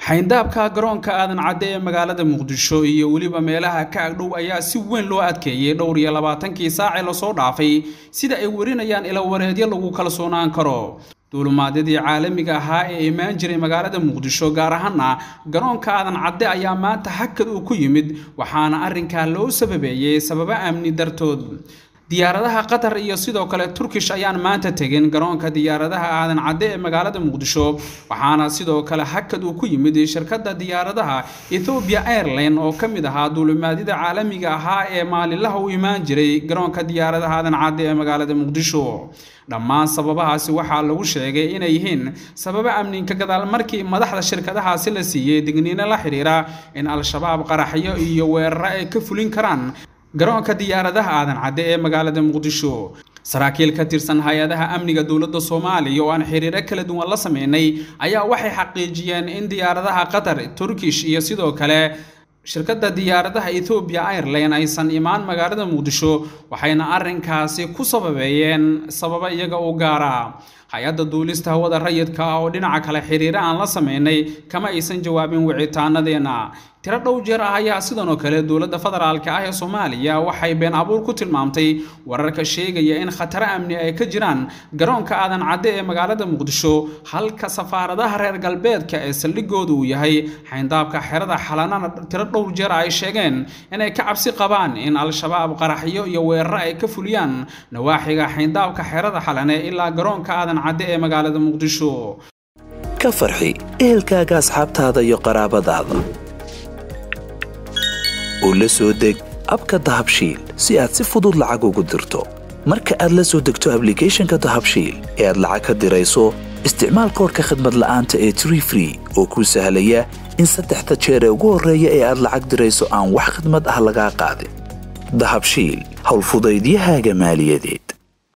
xayndaabka garoonka aadan cadde ee magaalada muqdisho iyo weliba meelaha ka agdhow ayaa si weyn loo adkeeyey dhowr iyo labaatankii saacee lasoo dhaafay sida ay warinayaan ilawareedyo lagu kalsoonaan karo duulumaadyadii caalamiga ahaa ee imaan jiray magaalada muqdisho gaar ahaana garoonka aadan cadde ayaa maanta hakad uu ku yimid waxaana arrinkaa loo sababeeyey sababo amni dartood diyaaradaha qatar iyo sidoo kale turkish ayaan maanta tegin garoonka diyaaradaha aadan cadde ee magaalada muqdisho waxaana sidoo kale hakad uu ku yimid shirkadda diyaaradaha ethobia airline oo ka mid ahaa duulimaadyada caalamiga ahaa ee maalinlaha u imaan jiray garoonka diyaaradaha aadan cadde ee magaalada muqdisho dhammaan sababahaasi waxaa lagu sheegay inay yihiin sababo amninka gadaal markii madaxda shirkadahaasi la siiyey digniino la xidhiira in al-shabaab qaraxyo iyo weeraro ay ka fulin karaan garoonka diyaaradaha aadan cadde ee magaalada muqdisho saraakiil ka tirsan hay-adaha amniga dowladda soomaaliya oo aan xiriiro kala duwan la sameynay ayaa waxay xaqiijiyeen in diyaaradaha qatar turkish iyo sidoo kale shirkadda diyaaradaha ethobia airline aysan imaan magaalada muqdisho waxayna arrinkaasi ku sababeeyeen sababo iyaga u gaara hay-adda duulista hawada rayidka ah oo dhinaca kale xiriiro aan la sameynay kama aysan jawaabin wicitaanadeenna tiro dhow jeer ah ayaa sidan oo kale dowladda federaalka ah ee soomaaliya waxay been abuur ku tilmaamtay wararka sheegaya in khataro amni ay ka jiraan garoonka aadan cadde ee magaalada muqdisho halka safaaradaha reer galbeedka ee saldhigooda uu yahay xayndaabka xerada xalanana tiro dhowr jeer ay sheegeen inay ka cabsi qabaan in al-shabaab qaraxyo iyo weeraro ay ka fuliyaan nawaaxiga xayndaabka xerada xalane ilaa garoonka aadan cadde ee magaalada muqdisho ka farxi ehelkaaga asxaabtaada iyo qaraabadaada oo la soo deg abka dahabshiil si aad si fudud lacag ugu dirto marka aad la soo degto ablicathonka dahabshiil ee aad lacag ka dirayso isticmaal koorka khadmad la'aanta ee tree free oo kuu sahlaya in saddexda jeer ee ugu horreeya ee aad lacag dirayso aan wax khadmad ah lagaa qaadin dahabshiil howlfudaydiyahaaga maaliyadeed